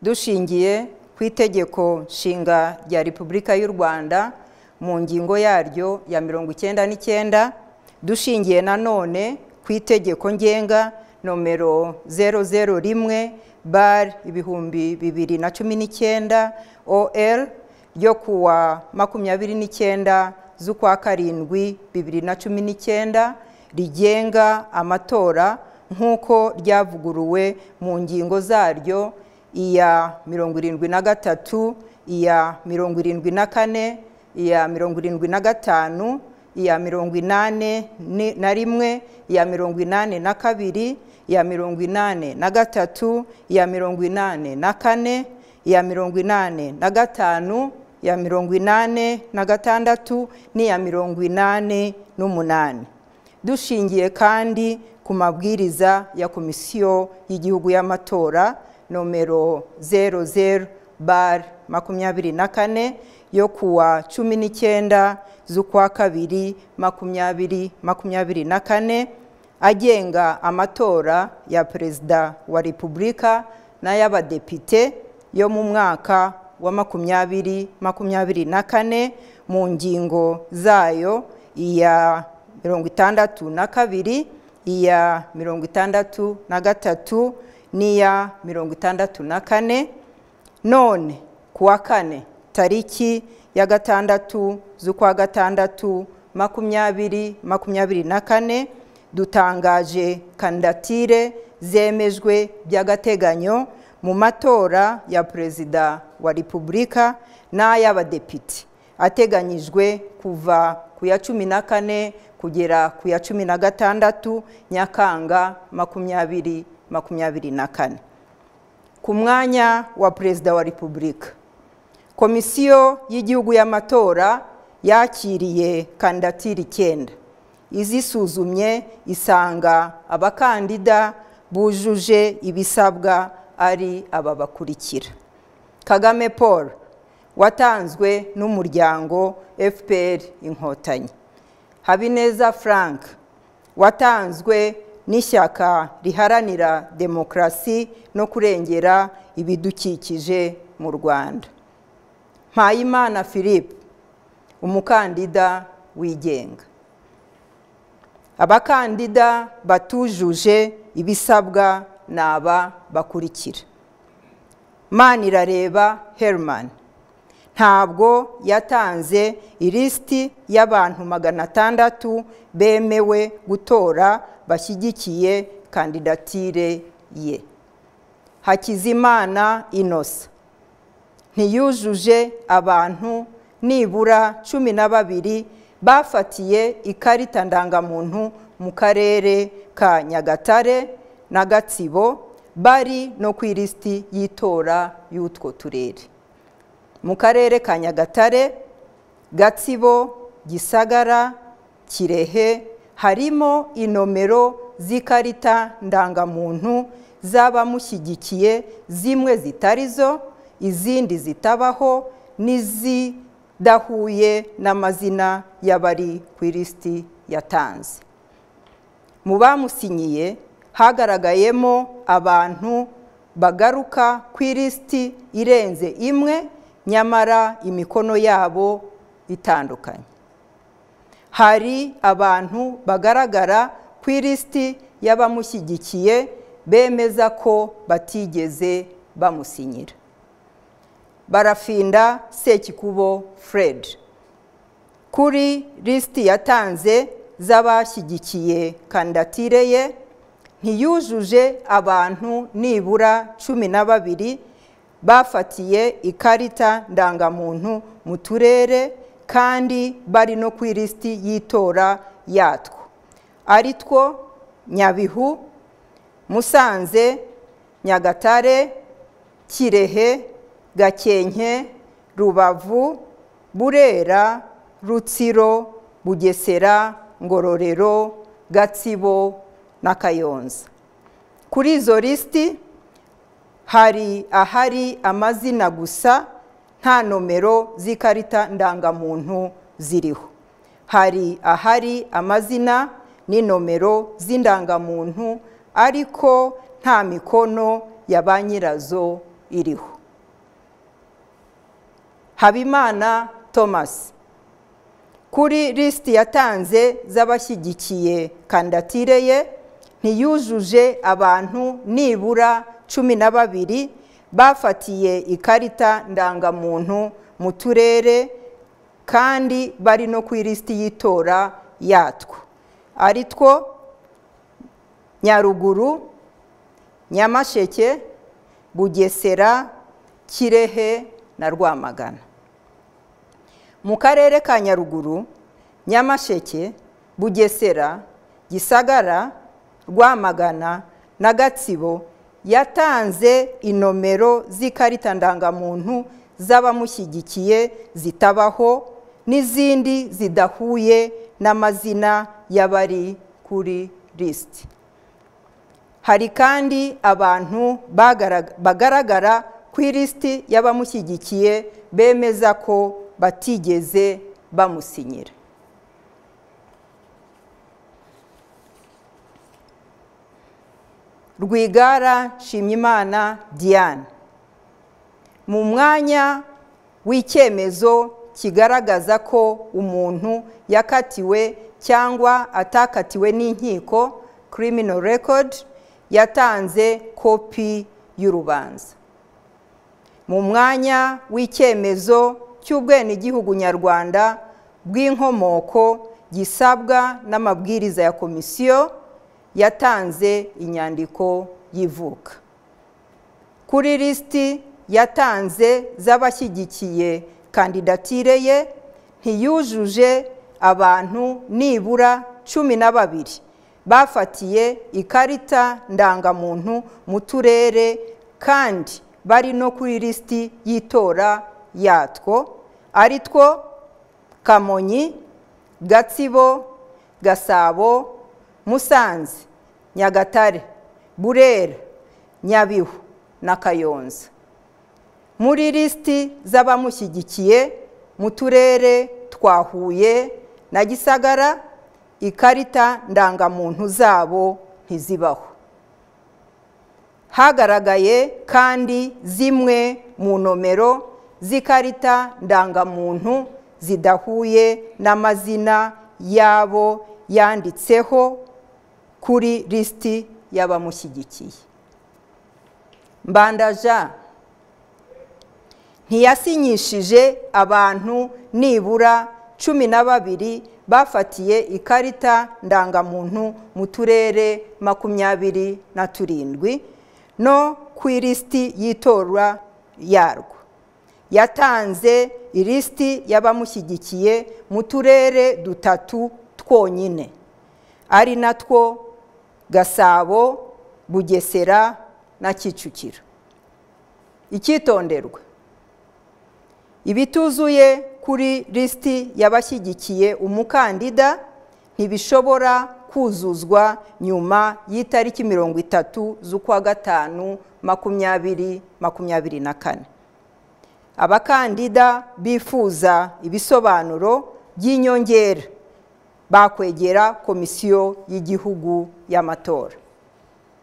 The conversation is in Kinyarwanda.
dushingiye ku itegeko nshinga rya repubulika y'u rwanda mu ngingo yaryo ya mirongo icyenda n'icyenda dushingiye nanone ku itegeko ngenga nomero zero zero rimwe bari ibihumbi bibiri na cumi n'icyenda or ryo kuwa makumyabiri n'icyenda z'ukwa karindwi bibiri na cumi n'icyenda rigenga amatora nk'uko ryavuguruwe mu ngingo zaryo iya mirongo irindwi na gatatu iya mirongo irindwi na kane iya mirongo irindwi na gatanu iya mirongo inani na rimwe iya mirongo inani na kabiri iya mirongo inani na gatatu iya mirongo inani na kane iya mirongo inani na gatanu iya mirongo inani na gatandatu n'iya mirongo inani n'umunani dushingiye kandi ku mabwiriza ya komisiyo y'igihugu y'amatora nomero zero zero bar makumyabiri na kane yo kuwa cumi n'icyenda z'ukwa kabiri makumyabiri makumyabiri na kane agenga amatora ya perezida wa repubulika n'ay'abadepite yo mu mwaka wa makumyabiri makumyabiri na kane mu ngingo zayo iya mirongo itandatu na kabiri iya mirongo itandatu na gatatu n'iya mirongo itandatu na kane none ku wa kane tariki ya gatandatu z'ukwa gatandatu makumyabiri makumyabiri na kane dutangaje kandidatire zemejwe by'agateganyo mu matora ya perezida wa repubulika n'ay'abadepite ateganyijwe kuva ku ya cumi na kane kugera ku ya cumi na gatandatu nyakanga makumyabiri makumyabiri na kane ku mwanya wa perezida wa repubulika komisiyo y'igihugu y'amatora yakiriye kandidatire icyenda izisuzumye isanga abakandida bujuje ibisabwa ari aba bakurikira kagame paul watanzwe n'umuryango fpr inkotanyi habineza frank watanzwe n'ishyaka riharanira demokarasi no kurengera ibidukikije mu rwanda mpayimana philippe umukandida wigenga abakandida batujuje ibisabwa ni aba bakurikira manirareba herman ntabwo yatanze ilisiti y'abantu magana atandatu bemewe gutora bashyigikiye kandidatire ye hakizimana inosa ntiyujuje abantu nibura cumi na babiri bafatiye ikarita ndangamuntu mu karere ka nyagatare na gatsibo bari no ku ilisiti y'itora y'utwo turere mu karere ka nyagatare gatsibo gisagara kirehe harimo inomero z'ikarita ndangamuntu z'abamushyigikiye zimwe zitari zo izindi zitabaho n'izidahuye n'amazina y'abari ku ilisiti yatanze mu bamusinyiye hagaragayemo abantu bagaruka ku ilisiti irenze imwe nyamara imikono yabo itandukanye hari abantu bagaragara ku ilisiti y'abamushyigikiye bemeza ko batigeze bamusinyira barafinda sekikubo fred kuri lisiti yatanze z'abashyigikiye kandidatire ye ntiyujuje abantu nibura cumi na babiri bafatiye ikarita ndangamuntu mu turere kandi bari no ku ilisiti y'itora yatwo ari two nyabihu musanze nyagatare kirehe gakenke rubavu burera rutsiro bugesera ngororero gatsibo na kayonza kuri izo lisiti hari ahari amazina gusa nta nomero z'ikarita ndangamuntu ziriho hari ahari amazina n'inomero z'indangamuntu ariko nta mikono ya ba nyirazo iriho habimana thomas kuri lisiti yatanze z'abashyigikiye kandidatire ye ntiyujuje abantu nibura cumi na babiri bafatiye ikarita ndangamuntu mu turere kandi bari no ku ilisiti y'itora yatwo ari two nyaruguru nyamasheke bugesera kirehe na rwamagana mu karere ka nyaruguru nyamasheke bugesera gisagara rwamagana na gatsibo yatanze inomero z'ikarita ndangamuntu z'abamushyigikiye zitabaho n'izindi zidahuye n'amazina y'abari kuri lisiti hari kandi abantu bagaragara ku ilisiti y'abamushyigikiye bemeza ko batigeze bamusinyira rwigara nshimyimana diane mu mwanya w'icyemezo kigaragaza ko umuntu yakatiwe cyangwa atakatiwe n'inkiko criminal record yatanze kopi y'urubanza mu mwanya w'icyemezo cy'ubwenegihugu nyarwanda bw'inkomoko gisabwa n'amabwiriza ya komisiyo yatanze inyandiko y'ivuka kuri lisiti yatanze z'abashyigikiye kandidatire ye ntiyujuje abantu nibura cumi na babiri bafatiye ikarita ndangamuntu mu turere kandi bari no kuri lisiti y'itora yatwo ari two kamonyi gatsibo gasabo musanze nyagatare burera nyabihu na kayonza muri lisiti z'abamushyigikiye mu turere twa huye na gisagara ikarita ndangamuntu zabo ntizibaho hagaragaye kandi zimwe mu nomero z'ikarita ndangamuntu zidahuye n'amazina yabo yanditseho kuri lisiti y'abamushyigikiye mbandaja ntiyasinyishije abantu nibura cumi na babiri bafatiye ikarita ndangamuntu mu turere makumyabiri na turindwi no ku ilisiti y'itora yarwo yatanze ilisiti y'abamushyigikiye mu turere dutatu twonyine ari natwo gasabo bugesera na kicukiro icyitonderwa ibituzuye kuri lisiti y'abashyigikiye umukandida ntibishobora kuzuzwa nyuma y'itariki mirongo itatu z'ukwa gatanu makumyabiri makumyabiri na kane abakandida bifuza ibisobanuro by'inyongera bakwegera komisiyo y'igihugu y'amatora